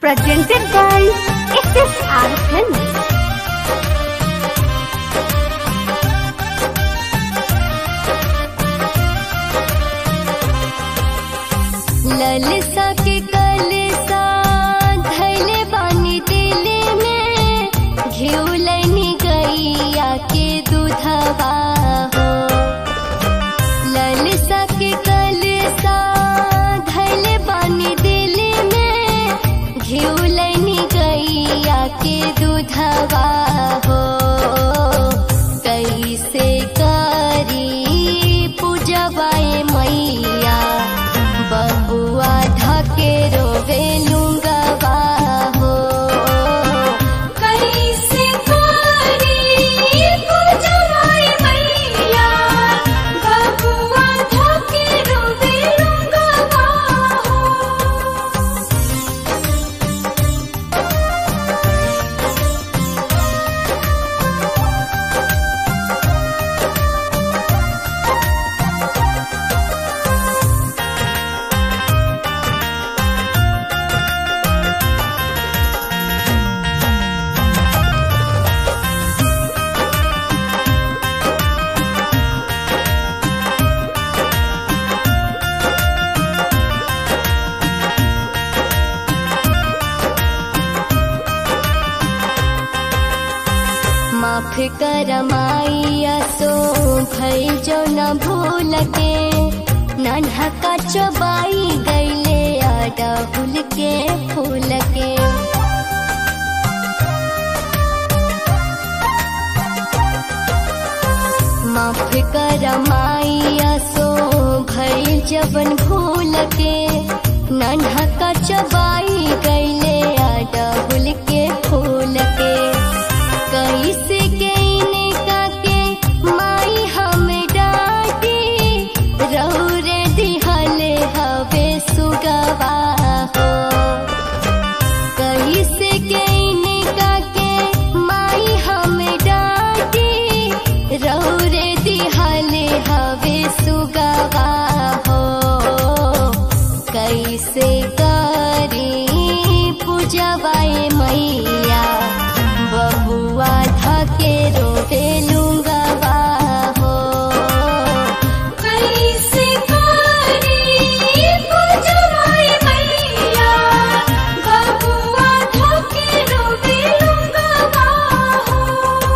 Presented by SSR Films. ललसा के कलसा धैले बानी दिल में घिउलनी गैया के दूधवा हो ललसा के कलसा धैले बानी दिल में घिउलनी गैया के दूधवा हो कैसे करी पूजवाए मैया बबुआ धके रोवे लुंगवा हो कैसे करी पूजवाए मैया बबुआ धके रोवे लुंगवा हो माफ कर माइया सो भई जो न भूल के नन्हा का चबाई गईले आडा भूल के फूल के माफ कर माइया सो भई जबन भूल के नन्हा का चबाई गईले आडा भूल के फूल के कैसे गईने काके माई हम डाटी रौरे दिहले हवे सुगवा हो कैसे गईने काके माई हम डाटी रौरे दिहले हवे सुगवा हो कैसे करी पूजवाए मैया बबुआ धके रोवे लुंगवा हो कैसे करी पूजवाए मैया बबुआ धके रोवे लुंगवा हो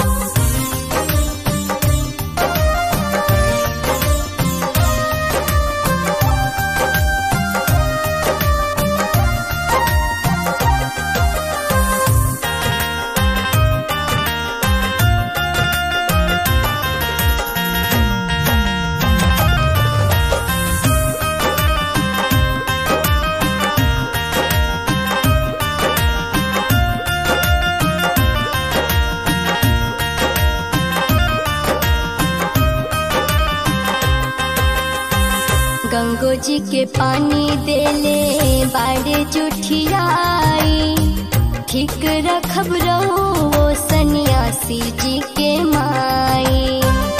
गंगो जी के पानी देले बाड़े जुठियाई ठीक रखब रहो वो सन्यासी जी के माई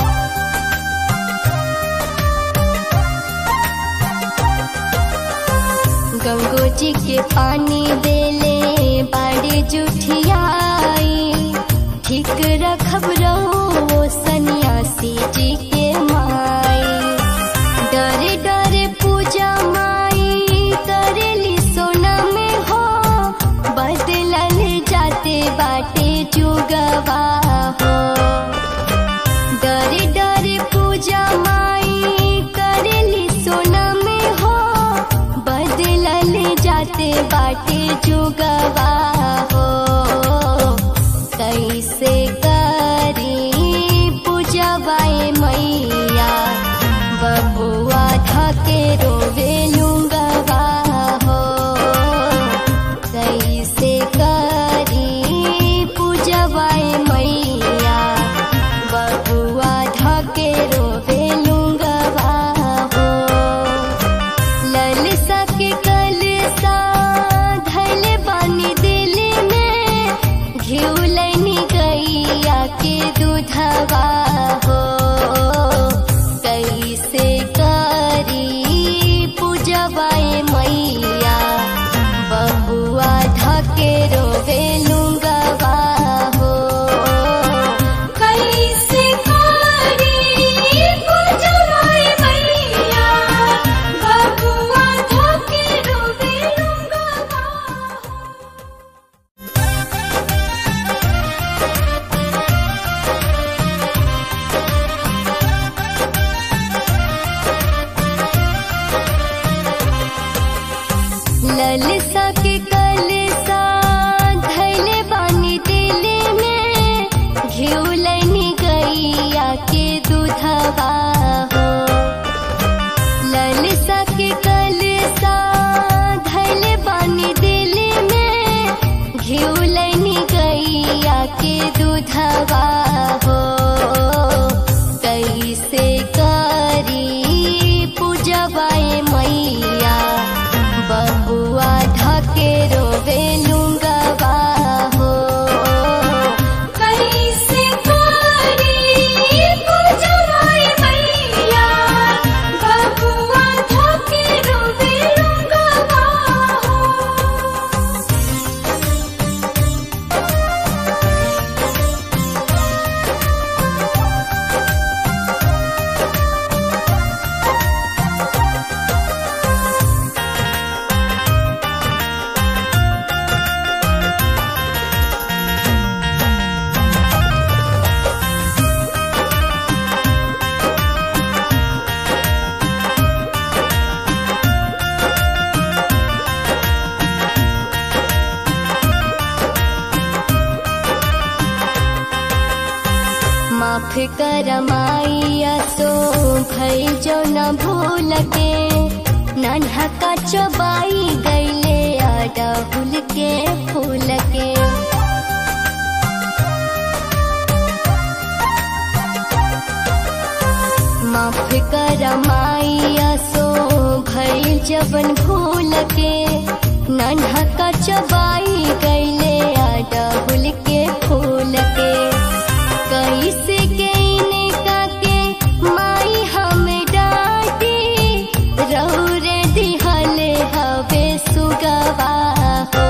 गंगो जी के पानी देले बाड़े जुठियाई ठीक रखब रहो वो सन्यासी जी के माई डरे डरे पूजा माई करेली सोना में हो बदलल जाते बाटे जुगवा हो डरे डरे पूजा माई करेली सोना में हो बदलल जाते बाटे जुगवा हो कैसे करी पूजवाए मैया बबुआ धके रोवे लुंगवा हो कैसे करी पूजवाए मैया बबुआ धके रोवे लुंगवा हो ललसा के कलसा धैले बानी दिल में दूधवा हो कैसे करी पूजवाए मैया बबुआ धके रोवे लुंगवा हो कैसे करी पूजवाए मैया बबुआ धके रोवे लुंगवा हो माफ कर माइया सो भई जो न भूल के नन्हा का चबाई गईले अडहुल के फूल के माफ कर माइया सो भई जबन भूल के नन्हा का चबाई गईले अडहुल के फूल के कैसे केने काके माई हमें डांटी रौरे दिहले हवे सुगवा हो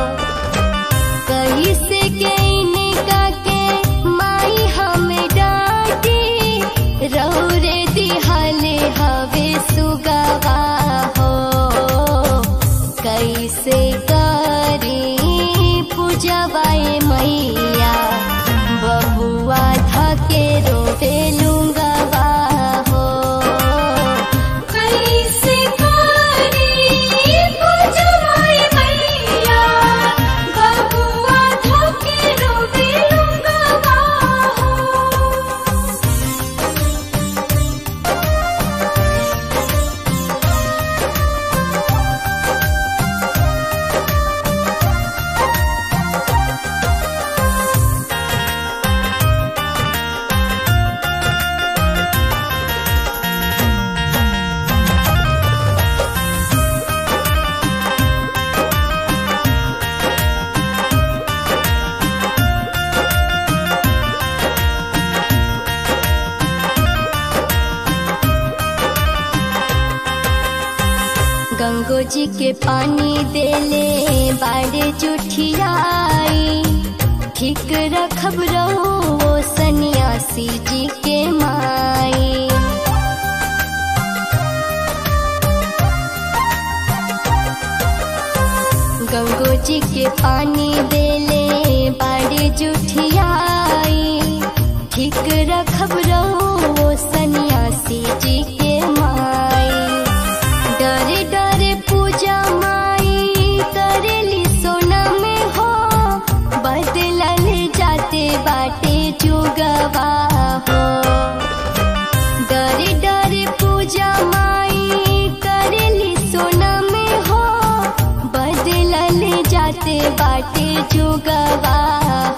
कैसे केने काके माई हमें डांटी रौरे दिहले हवे सुगवा हो कैसे करी पूजवाए मैया बबुआ धके रोवे लुंगवा हो कैसे करी पूजवाए मैया बबुआ धके रोवे लुंगवा हो गंगो जी के पानी देले बाड़े जुठियाई ठीक रखब रहो सन्यासी जी के माई गंगो जी के पानी देले बाड़े जुठियाई ठीक रखब रहो सन्यासी जी के माई डरे डरे पूजा माई करेली सोना में हो बदलल जाते बाटे जुगवा हो डरे डरे पूजा माई करेली सोना में हो बदलल जाते बाटे जुगवा